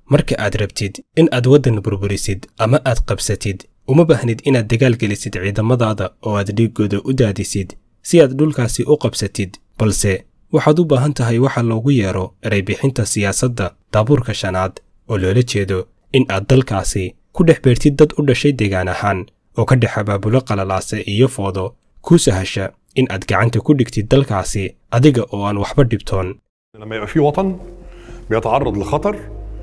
marka aad rabtid in aad waddan burburisid ama aad qabsatid uma baahnid inaad dagaal gelisid ciidamadaada oo aad dhiiggooda u daadisid si aad dhulkaasi u qabsatid balse waxaad u baahan tahay waxa loogu yeero ereybixinta siyaasadda daabuurka shanaad oo loola jeedo in aad dalkaasi ku dhex beertid dad u dhashay deegaan ahaan oo ka dhex abaabulo qalalaase iyo foodo kuu sahasha in aad gacanta ku dhigtid dalkaasi adiga oo aan waxba dhibtoon لما يبقى في وطن بيتعرض لخطر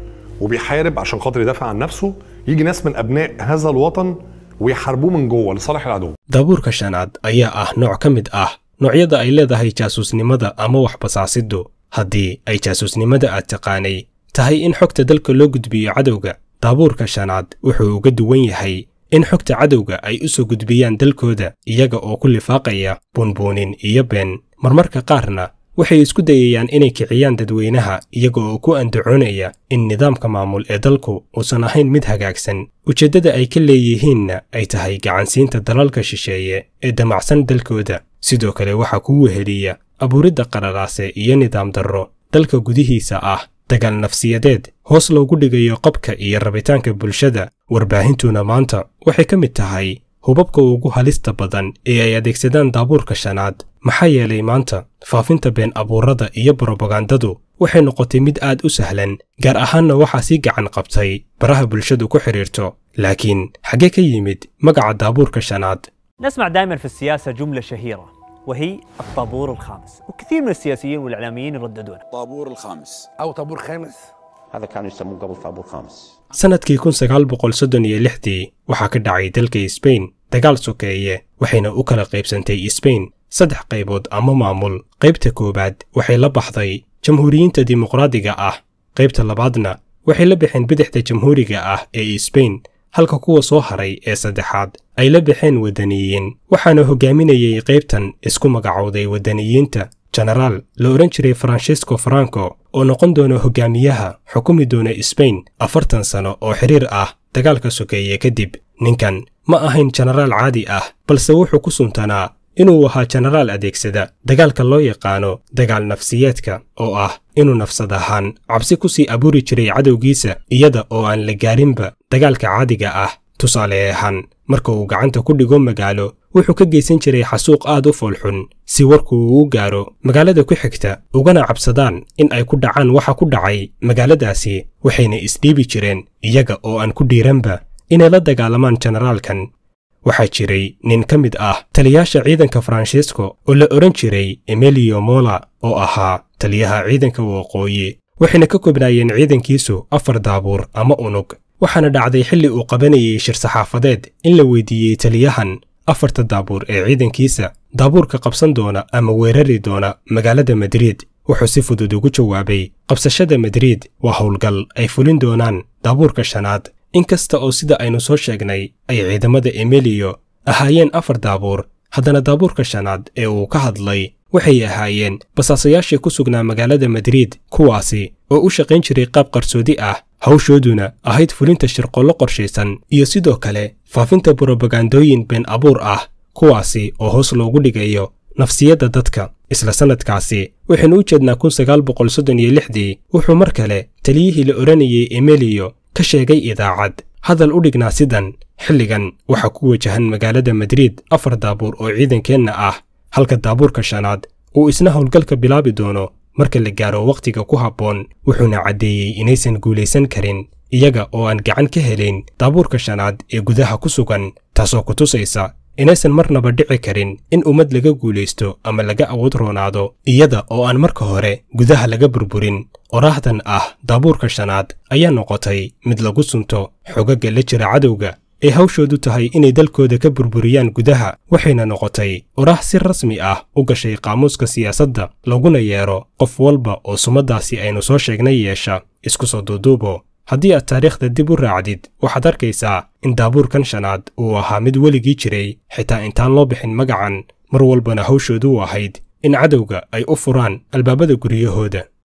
وبيحارب عشان خاطر يدافع عن نفسه يجي ناس من ابناء هذا الوطن ويحاربوه من جوه لصالح العدو daabuurka shanaad ayaa ah nooc ka mid ah noocyada ay leedahay jaasuusnimada ama waxbasaasiddu haddii ay jaasuusnimada aad taqaanay tahay in xogta dalka loo gudbiyo cadowga daabuurka shanaad wuxuu uga duwan yahay in xogta cadowga ay u soo gudbiyaan dalkooda iyaga oo ku lifaaqaya buunbuunin iyo been marmarka qaarna waxay isku dayayaan inay kiciyaan dadweynaha iyaga oo ku andacoonaya in nidaamka maamul ee dalku uusan ahayn mid hagaagsan ujeeddada ay ka leeyihiinna ay tahay gacansiinta dalalka shisheeye ee damacsan dalkooda sidoo kale waxaa kuu weheliya abuuridda qararaase iyo nidaam darro dalka gudihiisa ah dagaal nafsiyadeed hoos loogu dhigayo qabka iyo rabitaanka bulshada warbaahintuna maanta waxay ka mid tahay hubabka ugu halista badan ee ay adeegsadaan daabuurka shanaad maxaa yeelay maanta faafinta been abuurada iyo brobagandadu waxay noqotay mid aad u sahlan gaar ahaanna waxaa sii gacan qabtay baraha bulshadu ku xidhiirto laakiin xaggee ka yimid magaca daabuurka shanaad نسمع دائما في السياسة جملة شهيرة وهي الطابور الخامس وكثير من السياسيين والإعلاميين يرددونها طابور الخامس أو طابور خامس هذا كانوا يسموه قبل طابور خامس sannadkii kun sagaal boqol soddon iyo lixdii waxaa ka dhacay dalka sbain dagaal sokeeye waxayna u kala qaybsantay sbain saddex qaybood ama maamul qaybta koowaad waxay la baxday jamhuuriyiinta dimuqraadiga ah qaybta labaadna waxay la baxeen bidixda jamhuuriga ah ee sbain halka kuwa soo haray ee saddexaad ay la baxeen waddaniyiin waxaana hogaaminayay qaybtan isku magacowday waddaniyiinta jenaraal la odhan jiray francesco franco oo noqon doona hogaamiyaha xukumi doona sbain afartan sano oo xiriir ah dagaalka sokeeye kadib ninkan ma ahayn jenaraal caadi ah balse wuxuu ku suntanaa inuu ahaa jenaraal adeegsada dagaalka loo yaqaano dagaal nafsiyeedka oo ah inuu nafsad ahaan cabsi ku sii abuuri jiray cadowgiisa iyada oo aan la gaarinba dagaalka caadiga ah tusaale ahaan marka uu gacanta ku dhigo magaalo wuxuu ka geysan jiray xasuuq aad u foolxun si warku uu u gaaro magaalada ku xigta ugana cabsadaan in ay ku dhacaan waxa ku dhacay magaaladaasi waxayna isdhiibi jireen iyaga oo aan ku dhiiranba inay la dagaalamaan jenaraalkan waxaa jiray nin ka mid ah taliyaasha ciidanka faransiisko oo la odhan jiray emilio mola oo ahaa taliyaha ciidanka waqooyi waxayna ka koobnaayeen ciidankiisu afar daabuur ama unug waxaana dhacday xilli uu qabanayay shir saxaafadeed in la weydiiyey taliyahan afarta daabuur ee ciidankiisa daabuurka qabsan doona ama weerari doona magaalada madriid wuxuu si fudud ugu jawaabay qabsashada madriid waa howlgal ay fulin doonaan daabuurka shanaad inkasta oo sida aynu soo sheegnay ay ciidamada emilio ahaayeen afar daabuur haddana daabuurka shanaad ee uu ka hadlay waxay ahaayeen basaasayaashii ku sugnaa magaalada madriid kuwaasi oo u shaqayn jiray qaab qarsoodi ah hawshooduna ahayd fulinta shirqollo qorshaysan iyo sidoo kale faafinta brobagandooyin been abuur ah kuwaasi oo hoos loogu dhigayo nafsiyadda dadka isla sannadkaasi waxaynu u jeednaa kun sagaal boqol soddon iyo lixdii wuxuu mar kale taliyihii la odhanayay emilio ka sheegay idaacad hadal u dhignaa sidan xilligan waxaa ku wajahan magaalada madriid afar daabuur oo ciidankeenna ah halka daabuurka shanaad uu isna howlgalka bilaabi doono marka la gaaro wakhtiga ku habboon wuxuuna caddeeyey inaysan guulaysan karin iyaga oo aan gacan ka helayn daabuurka shanaad ee gudaha ku sugan taasoo ku tusaysa inaysan marnaba dhici karin in ummad laga guulaysto ama laga awood roonaado iyada oo aan marka hore gudaha laga burburin oraahdan ah daabuurka shanaad ayaa noqotay mid lagu sunto xogagga la jira cadowga ee hawshoodu tahay inay dalkooda ka burburiyaan gudaha waxayna noqotay oraah si rasmi ah u gashay qaamuuska siyaasadda laguna yeero qof walba oo sumaddaasi aynu soo sheegnay yeesha isku soo duuduubo haddii aad taariikhda dib u raacdid waxaad arkaysaa in daabuurkan shanaad uu ahaa mid weligii jiray xitaa intaan loo bixin magacan mar walbana hawshoodu u ahayd in cadowga ay u furaan albaabada guryahooda